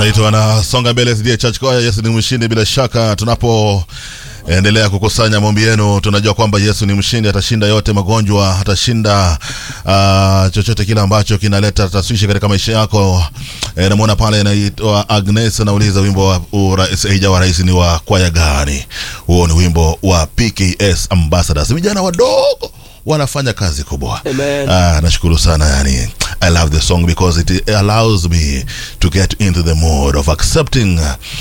wanaitwa wanasonga mbele SDA Church Choir. Yesu ni mshindi. Bila shaka tunapo endelea kukusanya maombi yenu, tunajua kwamba Yesu ni mshindi, atashinda yote magonjwa, atashinda uh, chochote kile ambacho kinaleta taswishi katika maisha yako. E, namwona pale anaitwa Agnes anauliza wimbo wa urais eja wa rais ni wa kwaya gani? Huo ni wimbo wa PKS Ambassadors, vijana wadogo wanafanya kazi kubwa. Amen. Ah, nashukuru sana yani. I love the song because it allows me to get into the mode of accepting